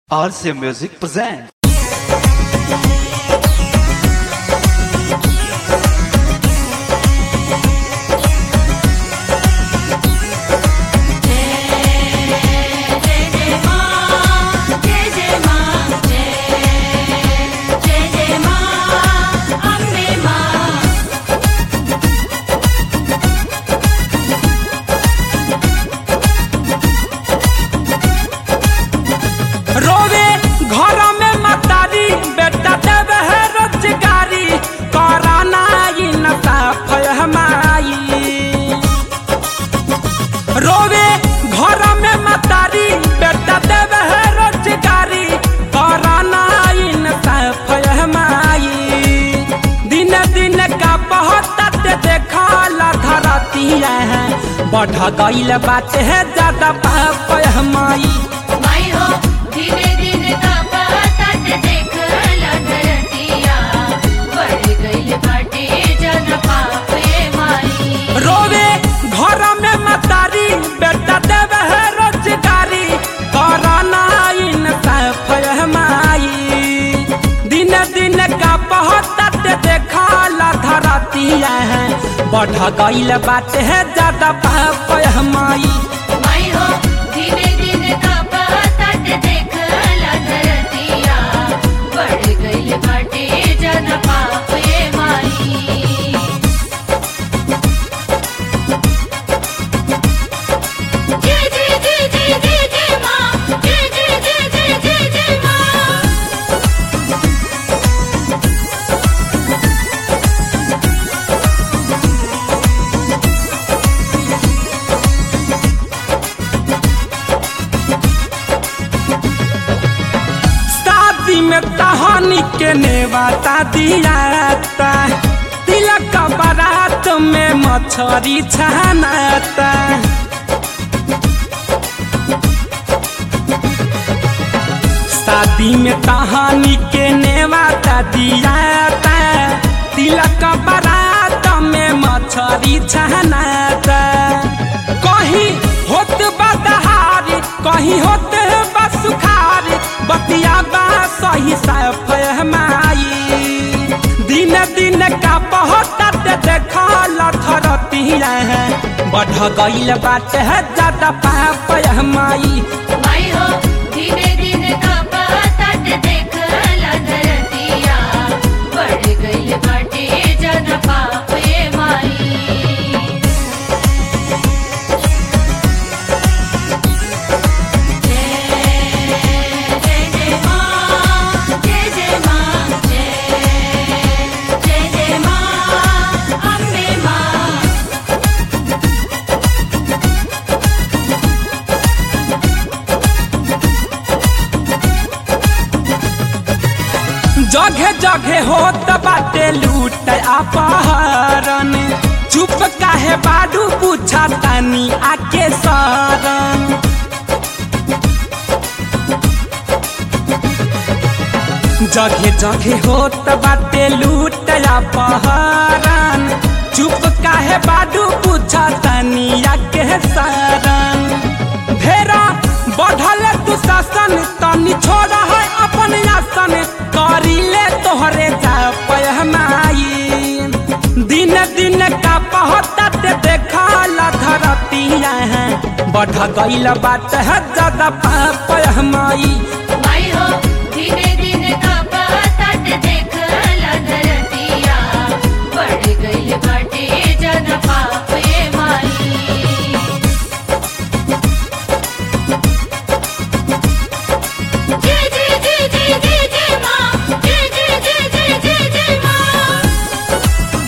RCA Music presents. रोवे घर में मतारी बेटा देव है रोजगारी कराना ही नशा फहमाई रोवे घर में मतारी बेटा देव है रोजगारी कराना ही नशा फहमाई दिन दिन का बहुत देखा धरती है बढ़ गईल बात है ज्यादा पाप हमारी माई हो धीरे धीरे कापातात देखला धरतिया बढ़ गइल बाटे जन पापे माई रोवे घर में मतारी बेटा देव है रोजगारी कराना इन फहमाई दिन दिन का बहुत देखा धरती है बढ़ गईल बात है ज्यादा पाप हमारी माई हो धीरे धीरे कापातात देखला धरतिया बढ़ गइल बाटे जन पापे माई जय जय जय जय जय जय माँ जय जय जय जय जय जय माँ शादी में कहानी के नेवाता दियाता तिलक का बारात में मछरी छानाता शादी में कहानी के नेवाता दियाता तिलक का बारात में मछरी छानाता कहीं होत बदहारी कहीं होत बसुखारी बतिया बा सही सफहमाई दिन दिन का बहुत देखा लथरती है बढ़ गईल बात है ज्यादा पाप हमारी माई हो धीरे धीरे कापातात देखला धरतिया बढ़ गइल बाटे जन पापे माई जय जय माँ जय जय माँ जय जय जय माँ अम्बे माँ जगह जगह होत बाटे लूट अपहरण चुप काहे बाडू पूछा तानी आके सरन जगह जगह होत बाटे लूट अपहरण चुप काहे बाडू पूछा तानी आके सरन भेरा बढ़ल तू शासन तनी छोड़ा है अपन आसन करीले तोहरे जा पहनाई दिन दिन का बहुत देखा धरती है बढ़ गईल बात है ज्यादा पाप हमारी माई हो धीरे धीरे कापातात देखला धरतिया बढ़ गइल बाटे जन पापे माई जय जय जय जय जय जय माँ जय जय जय जय जय जय माँ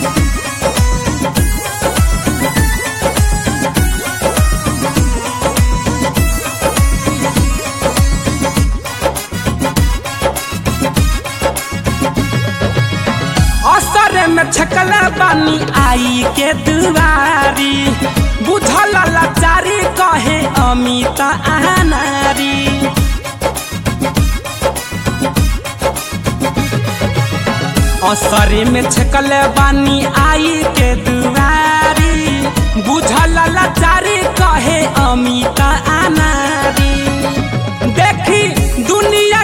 असर में छकल बानी आई के दुआरी बुझल लाचारी कहे अमित आनारी असरे में छकल बानी आई के दुआरी बुझल लाचारी कहे अमित आनारी देखी दुनिया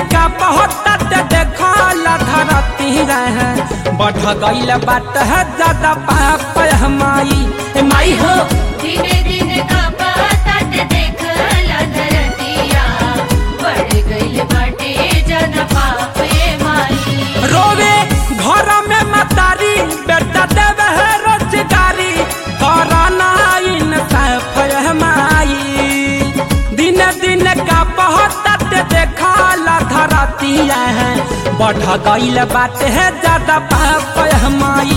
का बहुत देखल धरती रहे बढ़ गईल बात है ज्यादा पाप हमाई ए माई हो धीरे धीरे का बात देखला धरतिया बढ़ गइल बाटे जन पाप ए माई रोवे घर में मतारी बेटा देवे है रोजगारी कराना इंसाफ है माई दिन दिन का बहुत देखला धरती है बढ़ गईल बात है ज्यादा पाप है माई